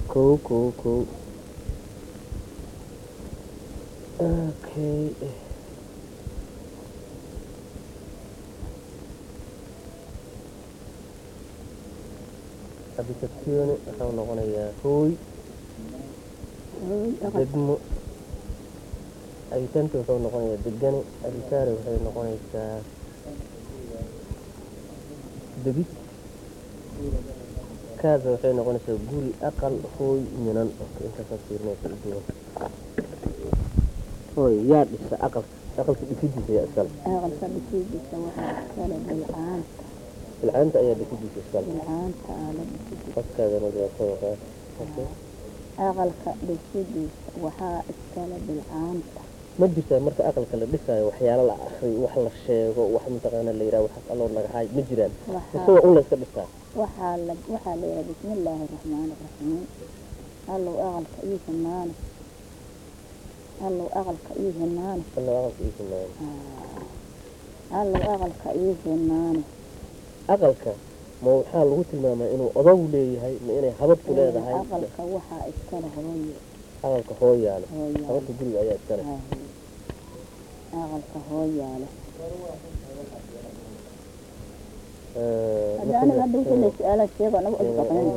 kow kow kow okay abitazione waxau noqonayaa hooy degmo abitante wuxuu noqonayaa degane abitaare waxay noqonaysaa degid kaasa waxay noqonaysaa guri aqal hooy minan intaasaa fiirinaysa uduwan hooy yaa dhisa aqalka aqalka dhisidiisa yaa iskale aqalka dhisidiisa waxaa iskale bilcaanta bilcaanta ayaa dhisidiisa iskale bilcaanta aala dhisidiisa qofkaadana waa ka waqaa aqalka dhisidiisa waxaa iskale bilcaanta ma jirtaa marka aqalka la dhisaayo waxyaalo la akriyo wax la sheego wax mataqaana la yidhaha waxaas alloo nagahaay ma jiraan waxaa isagoo un la iska dhistaa waxaa la waxaa la yidhaha bismi illaahi raxmaani raxiim allow aqalka ii himaani allow aqalka ii himaani alloo aqalka ii simaano allow aqalka ii himaani aqalka ma waxaa lagu tilmaamaa inuu odow leeyahay ma inay habadku leedahay aqalka waxaa iskale hooyo aqalka hooyaale hooyaale habadka guriga ayaa iskale aqalka hooyaale Eh, hadda aniga hadda wixii la su-aala sheego anagu isbaqnin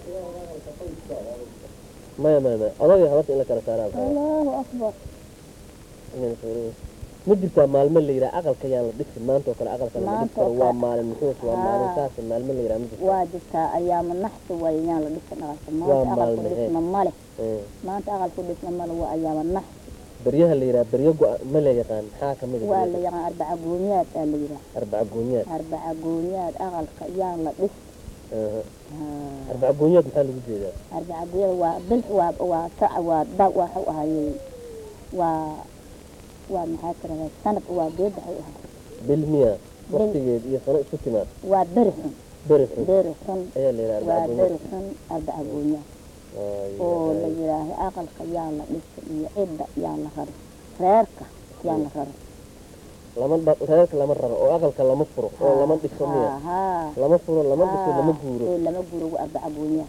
maya maya maya odagii habadka in la kala saaraa maxaa allahu akbar inay fiiriyo. ma jirtaa maalmo la yidhaha aqalka yaan la dhisin maanta oo kale aqalka lama dhisi Maanta karo oo waa kale. maalin muxuus waa Haa. maalin saas maalmo la yidhaha ma jirta waa jirtaa ayaama naxsi waaye yaan la dhisa dhaqanka Waa maanta aqalku maalmahee. dhisma male Eh, maanta aqalku dhisma male waa ayaama naxsi beryaha la yidhaha beryo go- ma la yaqaan maxaa ka mid waa ah la yaqaan arbaca goonyaad aa la yidhaha arbaca goonyaad arbaca goonyaad aqalka yaan la dhis Aha. Haa. arbaca goonyaad maxaa lagu jeedaa arbaca goonyaad waa bil waa waa sac waa da waxu ahayey waa waa maxaa tiradaa sanad waa geed waxay ahay bil miya waqtigeed iyo sano isku timaad waa beri xun beri xun beri xun ayaa la yidhaha waa arbaca beri goonyaad xun arbaca goonyaad Ay, oo la ay. yidhaaha aqalka yaa la dhisa iyo cidda yaa la rari reerka yaa la rari lama dha- reerka lama raro oo aqalka lama furo oo lama dhiso miya haa lama furo lama dhiso lama guuro ee lama guuro waa arbaca goonyaad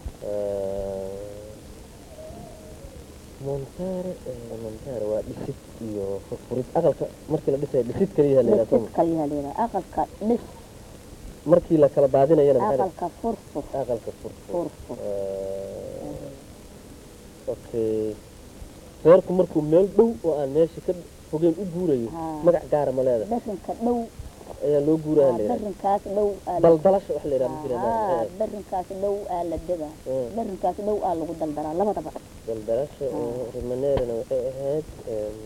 montaare montaare waa dhisid iyo furfurid aqalka markii la dhisayo dhisid kaliya la yidhaha dhisid soma kaliyaa la yidhaha aqalka dhis markii la kala baadinayana maxaa la- aqalka furfur aqalka furfur furfur okay reerku markuu meel dhow oo aan meesha ka fogeyn u guurayo Haa. magac gaara ma leedahay darinka dhow ayaa loo guuraha la yidhaha darinkaas dhow aa la daldalasha wax la yidhaha ma jira haa darinkaas dhow aa la dega Eh. darinkaas dhow aa lagu daldalaa labadaba daldalasha rimaneerina waxay ahayd em,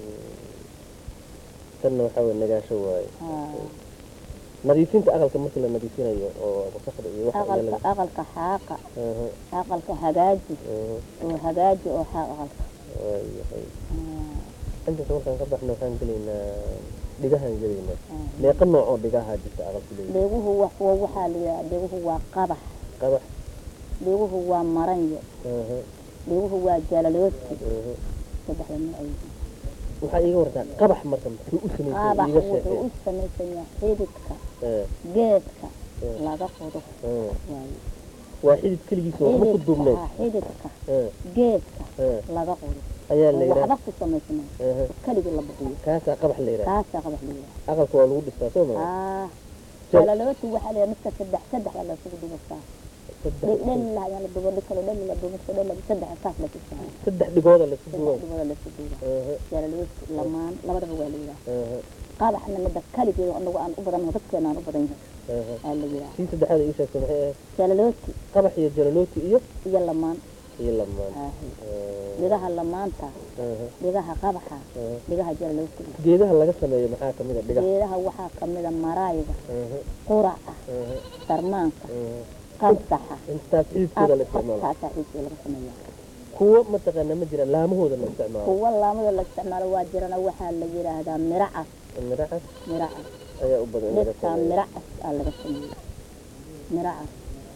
tanna waxaa weye nagaasho waaye haa nadiifinta aqalka markii la nadiifinayo oo wasaqda iyo waxa aqalka laga aqalka xaaqa aha aqalka hagaaji aha oo hagaaji oo xaaq aqalka waayahay Haa, intaas markaan ka baxna waxaan gelaynaa dhigahaan gelaynaa haa. meeqa nooc oo dhigaha jirta aqalku leeyahay dheguhu wax wa- waxaa la yidhaha dheguhu waa qabax qabax dheguhu waa maranyo aha dheguhu waa jalalooti aha saddexda nooc ay yihiin waxaa iiga wartaa qabax marka muxuu u samaysan qabax iiga wuxuu sheekay u samaysan yahay xididka Eh, geedka eh, laga qodo eh. waaye waa xidid keligiisa waxba ku duubnayn xididka xididka Eh, geedka eh. laga qodo ayaa la oo yidhaha waxba ku samaysnay aha keligii la bixiyo kaasaa qabax la yidhaha kaasaa qabax la yidhaha aqalka waa lagu dhistaa soo maa aa Jal- jalalooti waxaa la yidhaha midka saddex saddexda la isugu dubasaa saddex dhel ayaan la dubo dhikalo dhel la dubo midka dhel saddex saas la tusaa saddex dhigooda la isku saddex duubay dhibada la isu duuba aha jalalooti lamaan labadaba waa la yidhaha aha qabaxna midda kaligeeda anagu aan u badan dadkeena aan u badan yahay aha aa la yidhaha kii saddexaad ii sheegtay maxay ahayd jalalooti qabax iyo jalalooti iyo iyo lamaan iyo lamaan aahi Eh, dhigaha lamaanta aha dhigaha qabaxa aha dhigaha jalalooti geedaha laga sameeyo maxaa ka mid a dhigaha geedaha waxaa kamida maraayga aha quraca aha sarmaanka aha qansaxa intaas xididkooda la isticmaalo kaasaa xiidkii laga sameeya kuwo mataqaana ma jira laamahooda la isticmaalo kuwa laamada la isticmaalo waa jirana waxaa la yidhaahdaa miracas miracas miracas ayaa u badan in laga dhirtaa sameeyo miracas aa laga sameeya miracas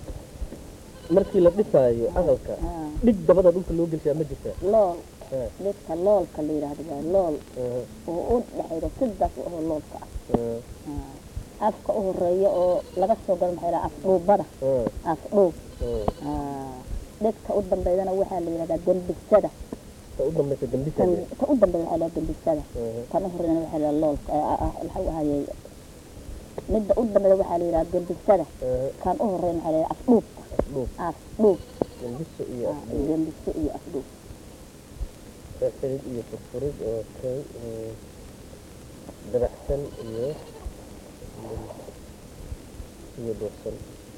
markii la dhisaayo aqalka haa dhig dabada dhulka loo gelshaa ma jirtaa lool Eh, dhirta loolka la yidhaahdo waa lool aha oo u dhexayda sidaas u ahoo loolka ah aha Haa. afka u horeeya oo laga soo galo maxaa yidhaha afdhuubada aha afdhuub aha Haa. dhegta u dambeydana waxaa la yidhahdaa dembisada ta u dambaysa dambisa tan ta u dambeeda waxaa la yidhahdaa dembisada Mhm. tan u horeyna waxaa la yidhahdaa loolka ee, ah, ah, maxuu ahayey midda u dambeeda waxaa la yidhahdaa dembisada Mhm. kan u horeyna waxaa la yidhahdaa afdhuub afdhuub afdhuub dambiso iyo ah, afdhuub dembiso iyo afdhuub xidid iyo furfurid oo kay mm, dabacsan iyo iyo dhuuqsan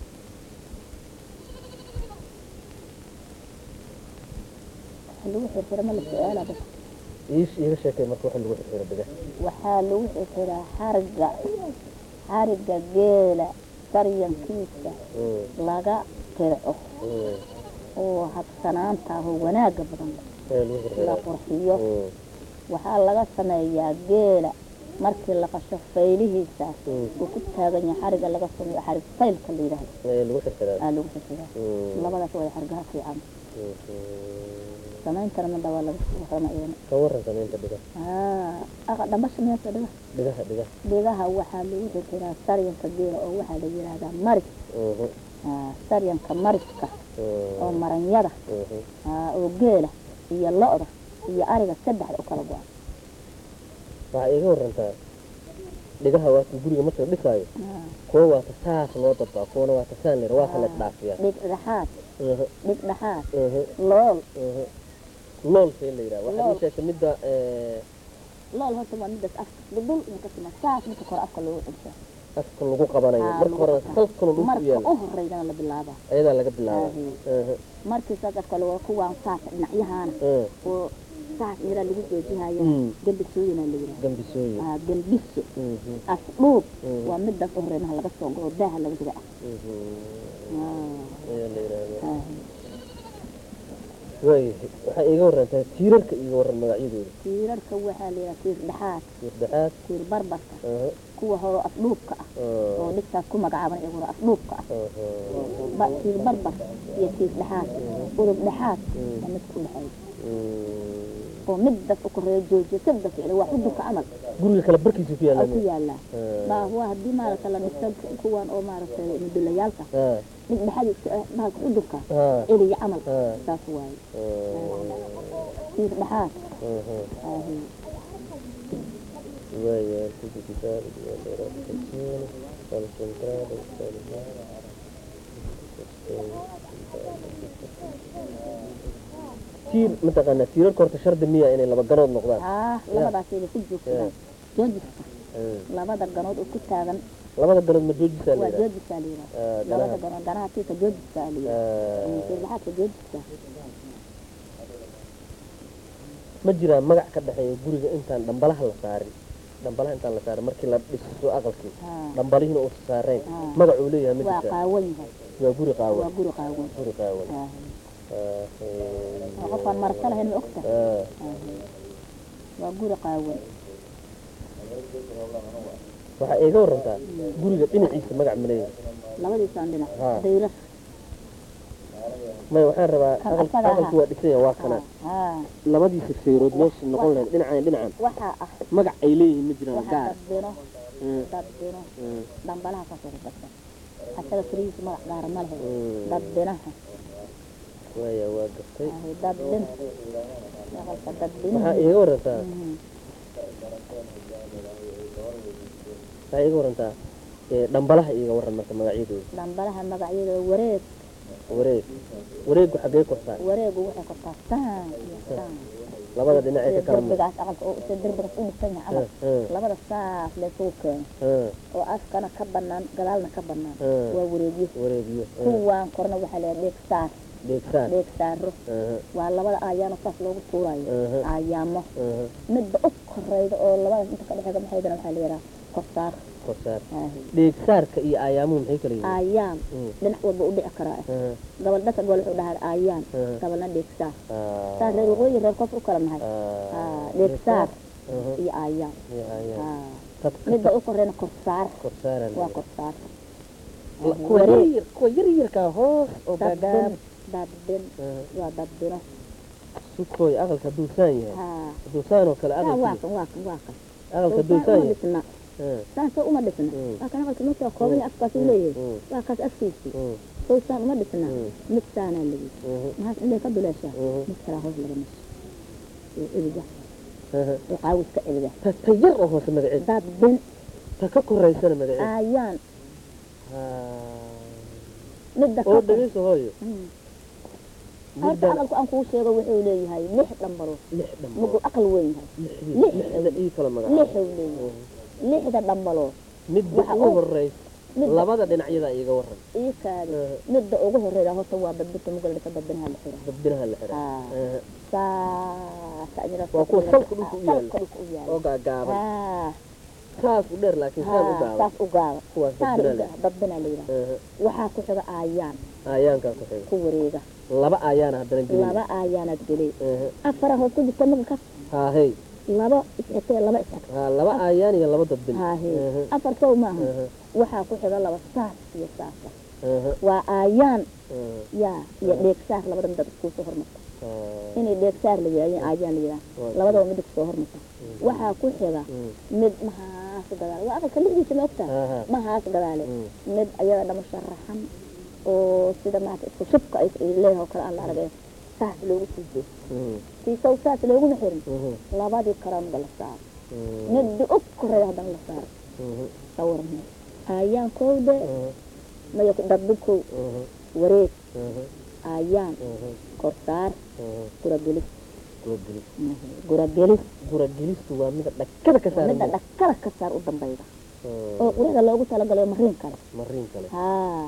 waxa lagu xirxira ma la su-aalaa dadka iish iiga sheekay marka waxa lagu xirxiro dhagax waxaa lagu xirxiraa xariga xariga geela saryankiisa Mm, laga tirco mm. oo habsanaanta ah oo wanaaga badan Ayaa lagu la xirxiraa qurxiyo Mm, waxaa laga sameeyaa geela markii la qasho faylihiisaas mm. uu ku taagan yahay xariga laga sameeyo xarig faylka la yidhaahdo ayaa lagu xirxiraa aa lagu xirxiraa Mm, labadaas waa xargaha fiican mm, sameyntana midda waa laga warrama iyana ka waran samaynta dhigaha aa aqa dhambasha miyaasa dhiga dhigaha dhigaha dhigaha waxaa lagu xirxiraa saryanka geela oo waxaa la yidhaahdaa maris Mhm, aa, saryanka mariska mm, oo maranyada mhm. aa, oo geela iyo lo-da iyo ariga saddexda u kala go-an waxaa iiga warantaa dhigaha waata guriga marka la dhisaayo Aa, kuwa waata saas loo dabaa kuwana waata saan lir waa kala isdhaafiyaa dhig dhexaad Mhm, dhig dhexaad mhm, lool mhm. loolkee la yidhaha waxaad Lool. ii sheegtay midda eh, lool horta waa midaas afka dhudhul inka sima saas midka kore afka loogu cunsaa afka lagu qabanayo Aa, marka lagu hore qabtaa. salkana dhulku marka yaala u horeydana la bilaabaa ayadaa laga bilaaba Aahi. Mhm, markii saas afka lagu kuwaan saas dhinacyahana mhm. oo saas yaraa lagu joojihaya Mm. gambisooyina la yidhaha gambisooyin aa gambiso Mhm, afdhuub Mm. waa midaas u horeynaha laga soo goo daaha laga diga ah mhm. Aa, ayaa la yidhaahdaa aahi. waayahay waxaa iiga warantaa tiirarka iiga waran magacyadooda tiirarka waxaa la yidhaha tiir dhexaad tiirdhexaad tiir barbarka aha, kuwa hore afdhuubka ah ah, oo dhigtaas ku magacaaban ee hore afdhuubka ah aha. ba tiir barbar iyo tiir dhexaad udub dhexaad Mm. waa midka u dhexeeya Mm. oo midaas u koreeya joojiya sadda ficli waa xudunka camal guriga kale barkiisa ku oo yaala ku yaalaa baa waa haddii maaragta la dhisto kuwan oo maaragtay mudulayaalka dhig dhexadiiska ah bahalka xudunka eliya camal Ah. saas waaye tiir dhexaad aahi tiir mataqaanaa tiirarka horta shardi miya inay laba ganood noqdaan haa labadaasayba ku joogsadaan joojiska Mm. labada ganood oo ku taagan labada ganood ma joojisaa waa la joojisaa la yidhaha Ah, labada ganaha. ganood ganaha tiirka joojiskaa la yidhaha Ah, tiir dhexaadka joojiska ma jiraa magac ka dhexeeya guriga intaan dhambalaha la saarin dhambalaha intaan la saarin markii la dhiso aqalkii haa dhambalihiina uusa saarayn Ah. magacuu leeyahay ma waa jirtaa qaawan yahay waa guri waa qaawan guri qaawan guri qaawan aahi Ah, waa qofaan marasa lahayn ma ogta ah, aahi waa guri qaawan waxaa iiga warantaa guriga dhinaciisa magac ma leeyahay labadiisaan dhinac Haa. dayra maya waxaan rabaa Kan aqal- asaga aqalku ahaa. waa dhisan yahay waa kana haa labadiisa feerood meesha noqon lahayd dhinacan dhinacan waxaa ah magac ay leeyihiin ma jiraan waxaa gaar dadbino Mm, dadbino mm, dhambalaha kasoo dadban asaga firihiisa magac gaara ma lehe mm. dadbinaha waaya waa gartay aahi dadbin aqalka dadbinaha waxaa iiga warantaa Mhm. waxaa iiga warantaa ee, dhambalaha iiga waran marka magacyadooda dhambalaha magacyada wareeg wareeg wareegu xaggee kortaa wareegu waxay kortaa saan iyo saan labada dhinac ee ka kala muuqda derbigaas aqalka oo sida derbigaas u dhisan yahay camal labada saas laysugu keeno oo afkana ka banaan gadaalna ka banaan waa wareegyo wareegyo kuwaan korna waxaa la dheeg saar dheegtaan dheeg saaro waa labada aayaano saas loogu tuurayo aayaamo midba u koreyda oo labadaas inta ka dhexeeda maxaydana waxaa la yidhaha korsaar korsaar aahi dheegsaarka iyo aayaamuhu maxay kala yihiin aayaan Mm. dhinac walba u dhici karaa Ah, gabal dhaka gobol wuxuu dhahaa aayaan Mm. gabalna dheeg saar ah, saar reer waqooyi reer koonfur u kala nahay ah, Ah, dheeg saar aha, iyo aayaan iyo aayaan. Ah, Dadka midda u koreyna korsaar korsaaran waa korsaar La- kuwa yaryar kuwa yaryarka hoos oo dadbin gaagaab dadbin waa dadbino sukooy aqalka hadduu saan yahay haa hadduu saan oo kale waa waa aqalkii kan waa kan waa kan aqalka hadduu saan saan uma yahay dhisna Ah, saasoo uma dhisna Mm. waa kan aqalka meesha kooban yahay afkaas uu leeyahay mm, waa kaas afkiisii mm, sowsaan uma dhisna Mm. mid saanaa lagi Mhm. maxaas indhay ka duleeshaa Mhm. mid kalaa hoos laga masho oo ebiga Aha. oo qaawiska ebiga ta ta yar oo hoose magaceed dad bin ta ka koraysana magaceed aayaan Haa. midda oo ka dhageyso hooyo Mm. horta midda aqalku aan kuu sheego wuxuu leeyahay lix dhambalo lix dhambalo mugu aqal weyn yahay lixdii lix. lixda ii kala magacaabo lixuu leeyahay lixda dhambalo midda Waxa ugu uu- horeysa midda labada dhinacyada iiga waran ii kaadi Aha. midda ugu horeyda horta waa badbirta mugal dhisa badbinaha la xira dabdinaha la xiray Haa. Aha. saasa ajira Waa kuwa salka dhulka u yaala. salka dhulka u yaala oo gaagaaban haa saas u dheer laakiin saan u haa gaaban saas u gaaba kuwaas saan dabdina u leh gaaba badbina la yidhaha Aha. waxaa ku xiga aayaan aayaankaa ku xiga ku wareega laba aayaana haddana gelin laba aayaanaad gelay Aha. afara hoos ku jirta maga ka haa hey laba isxigtay laba isxig haa laba aayaan iyo laba dabdin haahe Aha. afar sow maaha Aha. waxaa ku xiga laba saas iyo saasa Aha. waa aayaan Aha. yaa iyo dheegsaar labada midab isku soo hormarta Haa. inay dheegsaar la yidhaha iyo aayaan la yidhaha Waa labadaba midab soo hormarta waxaa ku xiga Mm. mid mahaas gadaale waa aqalka lixdiisa ma ogtaa Aha. mahaas gadaale Mm. mid ayada dhama sharaxan oo sida maarata isku shubka ay ay leedahay oo kale aan la aragay saas loogu siido Mhm. siisow saas looguma xirin Mhm. labadii karanba la saaro Mhm. midii u koreeya haddana la saaro Mhm. sawarne aayaan kowde Mhm. maya dadbi kow Mhm. wareeg Mhm. aayaan Mhm. korsaar Mhm. guragelis Guragelis. guragelis Guragelistu waa mida dhakada ka saaran midda dhakada ka saar u dambayda Mhm. oo qurada loogu talagalay mariin kale mariin kale haa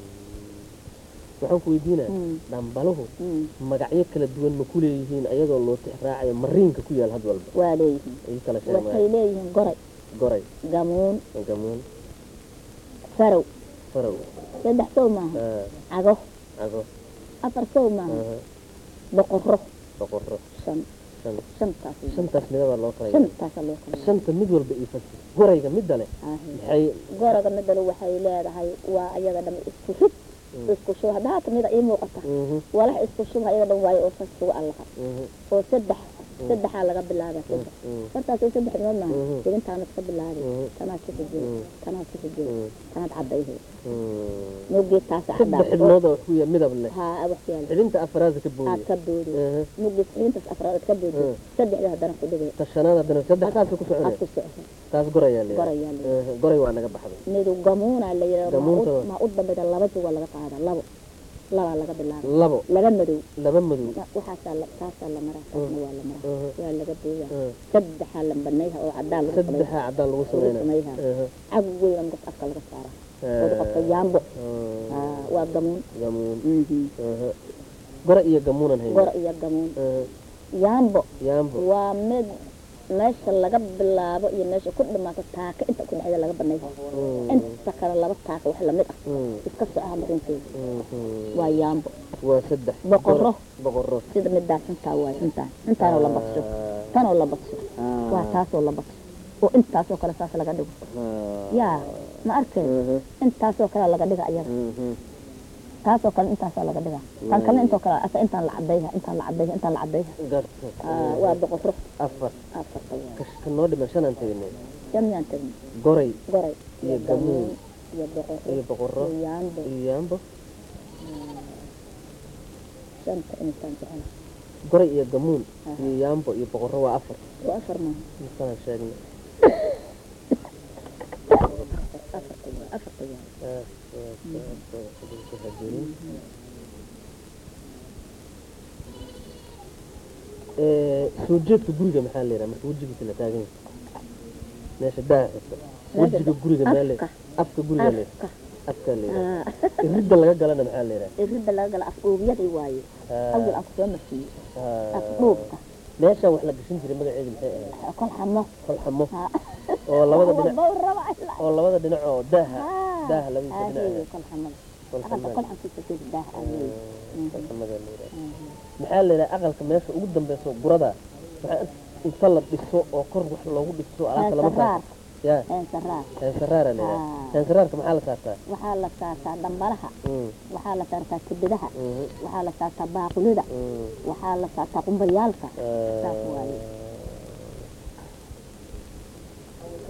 waxaan ku weydiinaa Mm. dhambaluhu Mm. magacyo kala duwan ma ku leeyihiin ayadoo loo tixraacayo mariinka ku yaal had walba waa leeyihiin ay kala waxay sheegaan leeyihiin goray goray gamuun gamuun farow farow saddex sow maaha aa, cago cago afar sow maaha aha, boqorro boqorro shan shan shantaas weeye. shantaas midabaa loo kala yeelay shantaasa loo kala shanta mid walba ii fasir gorayga midda leh yeelay. maxay goraga midale waxay leedahay waa ayaga dham isku rid isku shub hadda haata mida ii muuqata mhm, walax isku shub ayaga dhan waayo oo sas sugu allaha mhm, oo saddex saddexaa laga bilaaba saddex mhm, markaas oo saddex midood maaha Mhm. jibintaanad ka bilaabi Mhm. tanaad ka xijay Mhm. tanaad ka xijay mhm, tanaad cadayhe mhm. mugii taasa saddex xidhnood oo ku yaal midab leh haa wax yaala xidhinta afaraada ka aad booyay ka boodi Aha, mugii xirintaas afraad ka boodi Mhm. saddexda haddana ku dhigay ta shanaad haddana saddexdaas ku aad soconaya ku socota taas gorayaa leeyahay gorayaa la Aha, goray waa naga baxday midu gamuuna la yidhaha Gamuunta waa- maa u dambayda laba juga laga qaada labo labaa laga bilaaba labo laga madow laba madow waxaasaa la taasaa la maraa taasna waa la maraa Aha, waa laga booyaa aha. saddexaa la banayha oo cadaan lagu samay saddexaa caddaan lagu lagu sameynaya samayha Aha, cag weyn markas afka laga saara oo qabta ah, yaambo ah, Aa, waa gamuun gamuun Mhm. aha. gora iyo gamuunan hayna gor iyo gamuun Aha, yaambo yaambo waa mid meesha laga bilaabo iyo meesha ku dhamaato taaka inta ku dhexda laga banayha Mm, inta kale laba taaka wax lamid ah mm, iska socaha marinteeda mhm. waa yaambo waa saddex Boqorro. Gora- boqorro sida midaas intaa waay intaan intaanoo la badso Ah, tanoo la badso ah, waa taasoo la badso oo intaasoo kale saas laga dhigo ah, yaa ma arkay mhm, intaasoo kale laga dhiga ayaga mhm. taasoo kale intaasoo laga dhiga tan kale intoo kale asa intaan la cadayha intaan la cadayha intaan la cadayha Garta. Aa, waa boqorro afar afarta waa ka ka noo dhiman shanaan tegnay jamyaan tagni goray goray iyo gamuun iyo boqorro iyo boqorro iyo yaambo iyo yaambo shanta intaan jecela goray iyo gamuun Aha. iyo yaambo iyo boqorro waa afar waa afar maaha intaan sheegnay afarta waa afarta waa Ah, ah, ah, ah, ah, hagelin. Eh, soo jeedka guriga maxaa la yidhaha marka wejigiisa la taagan yahay meesha daa xigta wejiga guriga maxaa la afka afka guriga la afka afka la yidhaha Aa, iridda laga galana maxaa la yidhaha iridda laga gala af dhuubyadii waaye Ah, awal aan kusoo marsiiyey ah, af dhuubka meeshaan wax la gashan jiray magaceedu maxay ahayd kol xamo kol xamo Haa. oo labada dhinac Walba uu raba ilaa. oo labada dhinac oo daaha Haa. daaha labadiisa Aa, dhinac heeyo, ah. kol xamada kol aqalka xamada kol xamkiisa sida daah ah weeye. Ah, kol xamada la yidhaha maxaa la yidhaha aqalka meesha ugu dambeyso gurada maxaa inta la dhiso oo kor wax loogu dhiso alaabta lama Heensaraar. saarto ya Heensaraar. heensaraara la yidhaha Ah. heensaraarka maxaa la saartaa waxaa la saartaa dhambalaha Mm, waxaa la saartaa kibidaha mhm, waxaa la saartaa baaqulida mm, waxaa la saartaa qumbayaalka ah, saas waaye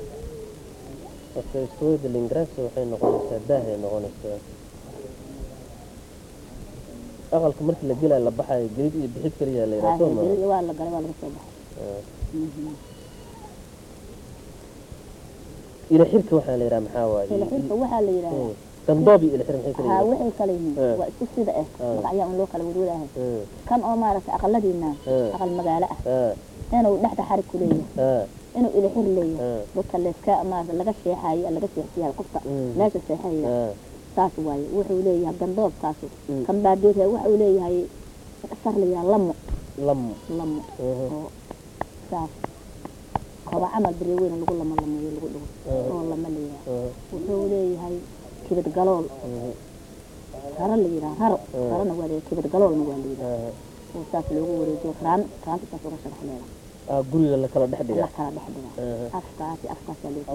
marka iskuulada lingaraasi waxay noqonaysaa daahay noqonaysaa aqalka markii la gelaayo la baxayo gelid iyo bixid kaliya la yidhaha soo ma Haahee, waa la galay waa laga soo baxay Mhm. ila xirka waxaa la yidhaha maxaa waaye ila xirka waxaa la yidhaahdaa Mm. gandoob iyo ila xir maxay kala haa yihiin waxay kala yihiin Eh. waa isku sida ah Eh. magacyaa un loo kala wadwadaahay Mm. kan oo maaragtay aqaladiina Eh. aqal magaalo ah Ah, inuu dhexda xarig ku leeyahay ah, inuu ila xir leeyahay ah, dadka layska maarata laga sheexaayo laga seexsiyahay qofka Mm. meesha seexaya ah. saas waaye wuxuu leeyahay gandoobkaasu Mm. kan baadeedka wuxuu leeyahay sar la yidhaha lamo lam lamo Mhm. oo saas koba camal beri weyn lagu lamo lameeyo lagu dhigo Mhm. oo lama leeyahay Mhm. wuxuu leeyahay kibad galool Mhm. raro la yidhaha raro Mhm. rarona waa leeyahay kibad galoolna waa la yidhaha Ah, oo saas loogu wareejiyo raan raanta saas uga sharax leedahay ah, guriga la kala dhex la dhiga kala dhex dhiga Mhm. afkaasi afkaasaa loo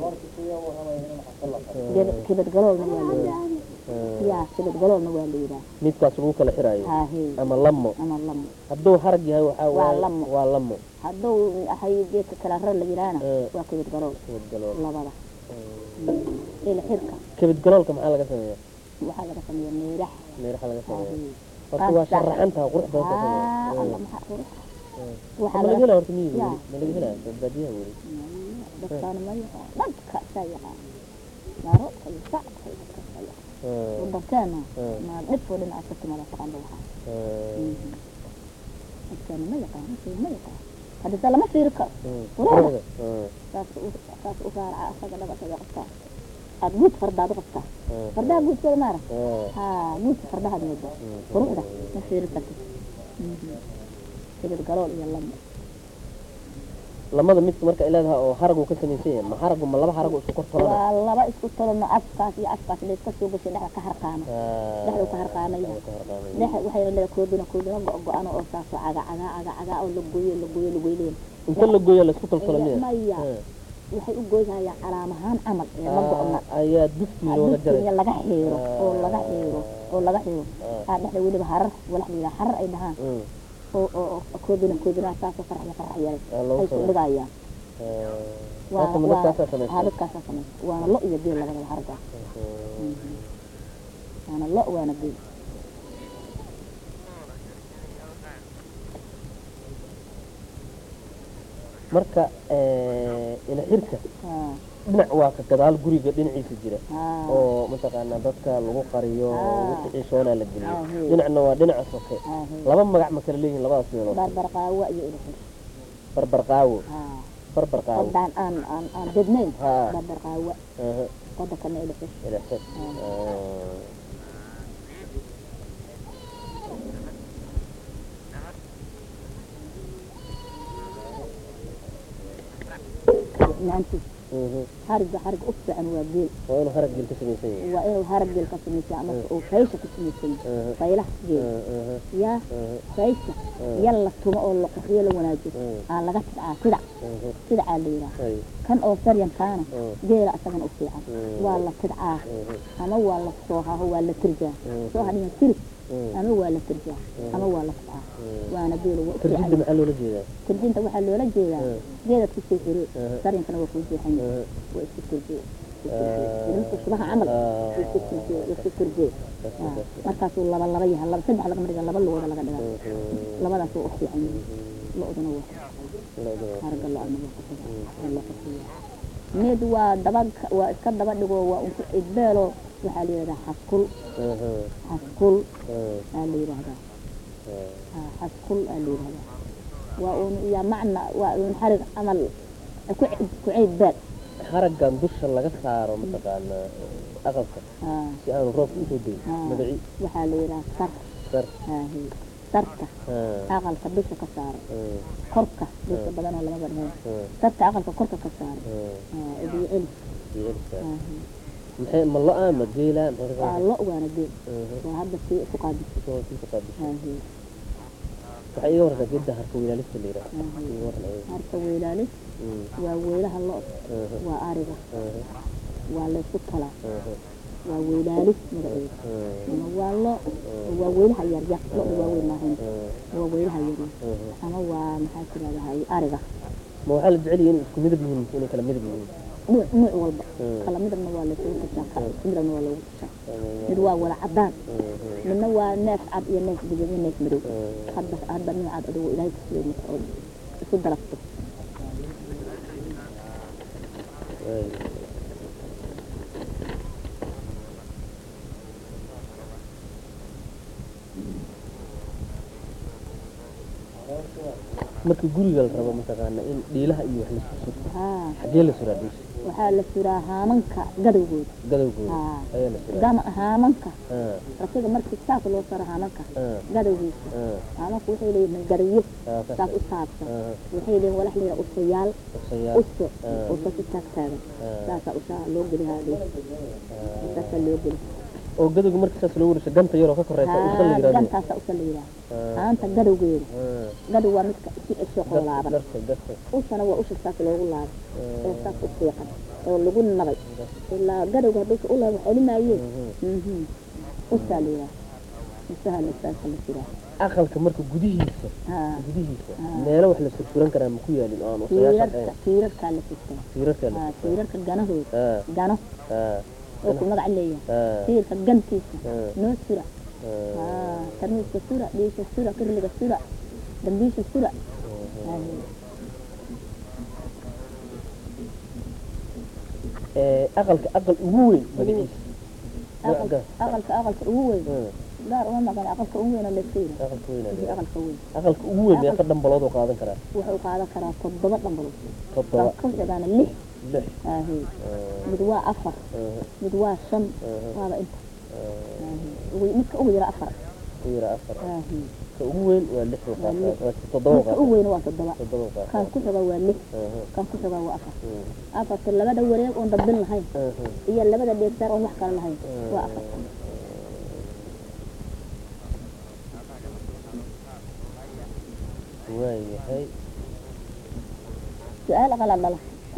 kibad galoolna waa la yidhaha Ah, yaa kibad galoolna waa la yidhaha midkaas lagu kala xiraayo haahee ama lamo ama lamo hadduu harag yahay waxaa Waa waaye lamo. waa lamo hadduu ahay geedka kala rar la yidhaahna Eh. waa kibad galool kabad galool labada ila xirka kabad galoolka maxaa laga sameeya waxaa laga sameeya meerax meeraha laga sameeya haahee horta waa sharaxantaha qurux badan ka aa sameeya alla maxaa qurux Mm. waxaa ma laga laga helaa horta miyiga yaa. weli ma laga helaa badbaadiyaha weli dadkaana ma yaqaan dadka saa yaqaan maro iyo sac iyo dadka saa yaqaan Ah, wadankeena Mm. ma dhibkoo dhinaca ka timada taqaanba waxaa ah, dadkaana ma yaqaan dadkeena ma yaqaan haddisa lama fiiri karo mm. Quruxda. Ah, saas u saas u raaraca asaga dhaga asaga qabtaa aad guud fardaad u qabtaa ah, fardaha guudkooda maara ah. haa guudka fardahaad mooda Mm. quruxda ma fiiri kartid kibid galool iyo lamo lamada midka marka ay leedahay oo haragu ka samaysan yahay ma haragu ma laba haragu isku kor tolana waa laba isku tolano afkaas iyo afkaas layska soo gashay dhexda ka harqaano dhexda ka harqaanaya dhex waxay leedahay koodina koodina go- go-ano oo saasoo caga caga caga caga oo la gooyo la gooyo la gooyleen inta la gooya la isku toltola miya maya Ah. waxay u gooyhayaan calaam ahaan camal ee ma go-no Ah, ayaa dufti looga jaray dugsiga laga xiiro oo laga xiiro oo laga xiiro Ah. aa dhexda weliba harar walax la yidhaha harar ay dhahaan Mm. oo oo oo koodina koodina saasoo farax la farax yaray Ah, loogu ay ku sameeyo. dhigayaan Ah. Horta ma dadkaasaa samaysan? haa dadkaasaa samaysa waana lo iyo geel labadaba hargaas Mhm. waana lo waana geel marka eh, ila xirka haa dhinac waa ka gadaal guriga dhinaciisa jira haa oo mataqaanaa dadka lagu qariyo Ah. wixii xiisoonaa la geliyo Ah, hey. dhinacna waa dhinaca soke haa hey laba magac ma kala leeyihin labadaas meelood barbar qaawa iyo ilxir barbar qaawo haa barbar qaawo qodaan aan aan aan dednayn haa barbar qaawa aha qodankana ilxir ila xir Ah. Ah. naanti Mhm. hariga hariga u fiican waa geel waa inuu harag gel ka samaysan yahay waa inuu harag geel ka samaysan ama uu faysha ka samaysan yahay Aha. faylaha geel Ah, aha, yaa aha, faysha Ah. yal la tumo oo la qurxiyo la wanaajiyo Mm. aa laga tidcaa sidac aha. sidacaa la yidhaha Ay. kan oo saryankaana Mm. geela asagana u fiican Mm. waa la tidcaa Mhm. ama waa la soohaho waa la tirjaa Mm. soo hadhiyan tirib Mm. ama waa la tirjaa ama waa la tidcaa Mm. waana geela waa u tarjinta fiican maxaa loola jeedaa tirjinta waxaa loola jeedaa Mm. geedaad ku soo xiree Aha. saryankana waa kuu jeexan yahay Aha. waa isku tirjee Ah. nimanka shubaha camal Ah. isku tirjee isku tirjee That's Ah, it, that's it. markaasuu laba laba yahay laba saddex lagama dhiga laba lugooda laga dhigaa Mhm. labadaas waa u fiican yihiin lo-duna waa Lo'duna. harga lo-ana waa kusada waa loo qasiya mid waa daba waa iska daba dhigo waa unku idbeelo waxaa la yidhahdaa xaskul Aha. xaskul Ah. aa la yidhahdaa Ah. Ah, xaskul aa la yidhahdaa waa un iyo macna waa un xarig camal ku ku ciid beel haraggan dusha laga saaro mataqaanaa aqalka Ah, si aanu roobka usoo deyin ah, magaci waxaa la yidhahaa sar sar aahi sarka Ah. aqalka dusha ka saaro Ah. korka dusha badanoo lama badhayn Ah. sarka aqalka korka ka saaro Ah. Ah, ibiyo celi iyo elka. aahi maxay ma lo-a ma geela maxay ka waa saartaa? lo waana geel Aha. waa hadda sii ku qaadisay Soo sii ka qaadisay. aahi waxay iga warrantaa geedda harka wiilaalista la yidhaha aahi iga warran ayaga. harka weylaalis Mm. waa weylaha lo Aha. waa ariga Aha. waa laysku talaa Aha. waa weylaalis magaceeda Ah. ama waa lo waa weylaha yaryar lo-da waa weyn maahayn Ah. waa weylaha yaryar Aha. ama waa maxaa tirahdaa ariga ma waxaa la jecel yihiin inay isku midab yihiin inay kala midab yihiin nuuc nuuc walba Mm. kala midabna waa laysugu tashaa kala isku midabna waa loogu tashaa Mm. mid waa wala cadaan Mm. midna waa neef cad iyo neef guduud iyo neef madow Mm. hadba hadba noocaad adigu ilaahay ku siiyey marka oo isu darafto Waay. marka guriga la rabo mataqaana in dhiilaha iyo wax laisku surto haa xagee la suraa dhiisha waxaa la suraa haamanka gadowgooda gadowgooda haa ayaa la suraa gama haamanka Ah, rasiga markii saas loo saro haamanka ah, gadowgiisa ah, haamanku waxay leeyihiin gariyo ah, ka saas tag. u saabsan Ah, waxay leeyihiin walax leeyahay usayaal usayaal. uso Ah. uso si taag taagan Ah. saasaa ushaa loo geli haadee Ah. saasaa loo geli oo gadowga marka saas loo wareegso ganta yaroo ka koreysa usa la haa yiraahdo gantaasaa usa la yidhaha Ah, haanta gadowgeeda ah, gadow waa midka si cesho garta qolaaban garta garta ushana waa usha saas loogu laabay Ah, oo saas u fiiqan oo lagu nabay ilaa gadowga hadduusa u laabo celi maayee mhm usaa la yidhaha usaha la saasa la jiraa aqalka marka gudihiisa haa gudihiisa Ah. meelo wax la sursuran karaa ma ku yaalin oo aan usayaasha tiirarka ahayn tiirarkaa la furtaa tiirarka la haa sursuran. tiirarka ganahooda Ah, gano ah, oo ku magac leeyahay ah, tiirka gantiisa ah, noo sura ah, haa tarmiiska sura dhiisha sura kirliga sura dambiisha sura Haa. Eh, aqalka aqal ugu weyn magaciisa aqalka aqalka aqalka ugu weyn Ah, gaar uma maqan aqalka ugu weyn oo layska yidhaha aqalka weyn wixii ayaa. aqalka weyn aqalka ugu weyn meeqa dhambalood oo qaadan karaa wuxuu qaadan karaa toddoba dhambalood toddoba kan ku xigaana lix lix aahe ah, mid waa afar ah, mid waa shan ah, waaba inta ah, aahe ugu- midka ugu yara afar ku yara afar aahe ka ugu weyn waa lix oo Waa qaataa lix. waa toddoba oo midka ugu qaataa weyn waa toddoba toddoba oo kan qaataa ku xiga waa lix Aha, kan ku xiga waa afar mm, afarta labada wareeg oon dabin lahayn aha, iyo labada dheegsaar oon wax kale lahayn waa afar waayahay su-aal aqala dhala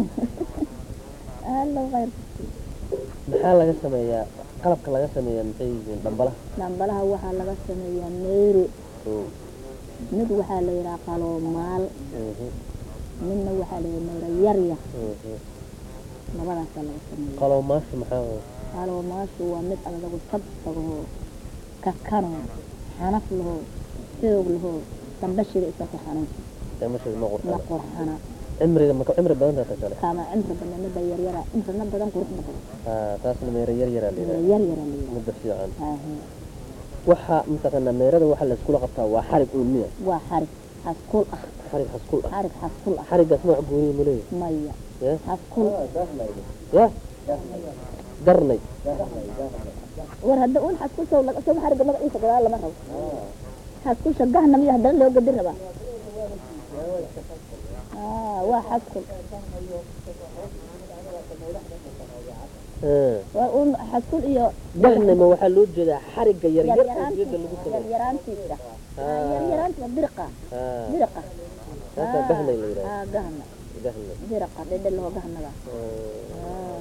allo khayr maxaa laga sameeyaa qalabka laga sameeyaa maxay yihiin dhambalaha dhambalaha waxaa laga sameeyaa meyro oo mid waxaa la yidhaha qaloomaal mhm, midna waxaa la yidhaha meyro yaryar mhm. labadaasaa laga sameeya qaloomaasha maxaa waaye? qaloomaashu waa mid adagu sabsagoo kakanoo xanaf lahoo xoog lahoo dambashida isa ku xanuunsan ee ma sheeg ma ma qurxana qurxana cimriga maka cimri badan tahay kale kama cimri badan midda yaryara cimrina badan quruxna badan haa taasna meero yar yaraa la meyro yidhaha yaryara la yidhaha midda fiican Aahe. waxa mataqaanaa meerada waxaa layskula qabtaa waa xarig uun miya waa xarig xaskul ah xarig xaskul ah xarig xaskul ah xarigaas nooc gooniya ma leeyahay maya ya xaskul ya darnay war hadda un xaskusha laga soo xariga magaciisa gadaal lama rabo xaskusha gahna miya haddana loo gadi rabaa Ah, waa xaskul Ah. waa un xaskul iyo darnay ma waxaa loo jeedaa xariga yaryar oo yaryaraantiisa diyada lagu sameeyo yaryaraantiisa Ah. yaryaraantiisa biriqa haa biriqa taasaa gahnay la yidhaha ah gahna gahnay biriqa dhedhelho gahnaga Ah.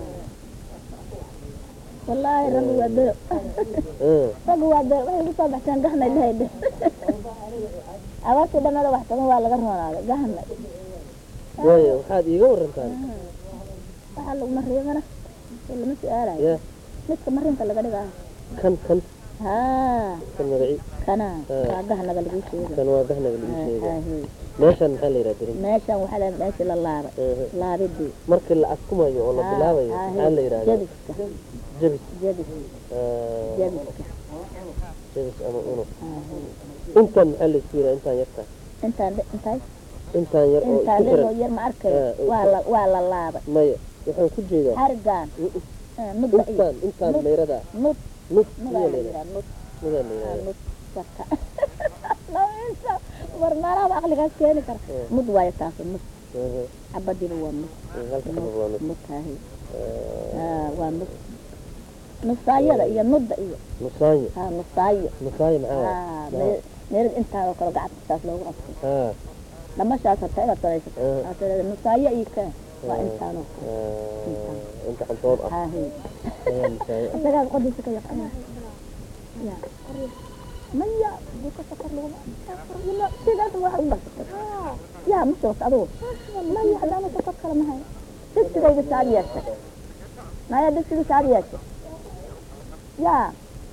wallaahi raggu waa bero Ah. raggu waa bero waxay kusoo baxteen gahnay lahayde abaartii dhamada wax tagan waa laga roonaaday gahnay waayo waxaad iiga warantaan waxaa lagu mariimana oo lama su-aalayo ya midka marinka laga dhigaa kan kan haa kan magaci kana Ah. waa gahnaga lagu sheega kan waa gahnaga lagu sheega Aahe. meeshan maxaa la yidhaha dirin meeshan waxaa la meeshii la laabay Aha. laabidii markii la askumayo oo la Haa, bilaabayo aahe. maxaa la yidhahdaa jabiska jabis jabis Ah, jabiska jabis ama unug Aahe. intaan maxaa la isku yidhaha intaan yarta intaan dhe- intaay intaan yar oo intaan isku dhegoo xiran yar ma arkayo Ah, waa la waa la laabay maya waxaan ku jeedaa xarigaan Mm, ah, nudba iyo intaan intaan Nud. meyrada nud nus nudaa miyaa la la yidhaha yidhaha nud miyaa la ah, yidhaha nud warka labaysa war meelaha aqligaas keeni kara Ah. nud waayo taas nud Aha. xabadiiba waa nud Mm, halka xabad waa nus nud taahi Ah, ah waa nud nusaayada iyo nudda iyo nusaayo ah nusaayo nusaayo maxaa waaye? ah Maxaa? me- meelad intaa oo kale gacanta saas loogu qabto haa dhamashaas harta inaad samaysato Ah. aad tiraahdo nusaayo iyo kaa waa intaan oo Ah, inta cantood ah haahi ayaa nusaayo ah isagaas qodiisa ka yaqaan ya maya buka safar laguma sidaas wax u barsatay yaa ma joogto adugu maya haddaana safar kale mahay digsigayga saad yeeshay maya digsiga saad yeeshay yaa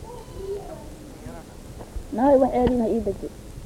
nahay waxeediina ii deji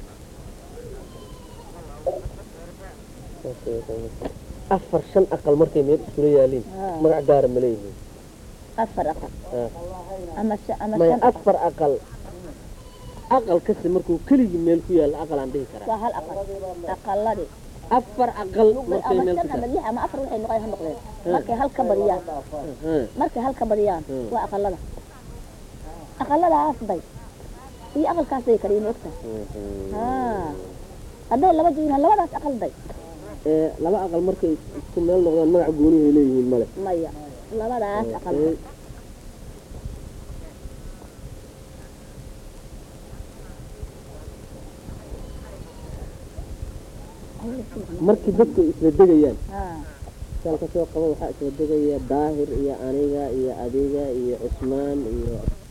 afar shan aqal markay meel iskula yaaliin Haa. magac gaara ma leeyihiin afar aqal Haa. ama shan ama maya shan aqal afar aqal aqal kasta markuu keligii meel ku yaalla aqal aan dhihi karaa waa hal aqal aqaladii afar aqal markay ama meel shan ku ama taal lix ama afar waxay noqon ha noqdeen markay hal ka badiyaan markay hal ka badiyaan Hmm. waa aqalada aqaladaas bay iyo aqalkaasay kala yihiin ogtahay haa hadday laba jirin labadaas aqal day ee laba aqal markay isku meel noqdaan magac goonihay leeyihiin male maya labadaas aqal Ee, markii dadku ay isla degayaan haa saan ka soo qaba waxaa isla degaya daahir iyo aniga iyo adiga iyo cusmaan iyo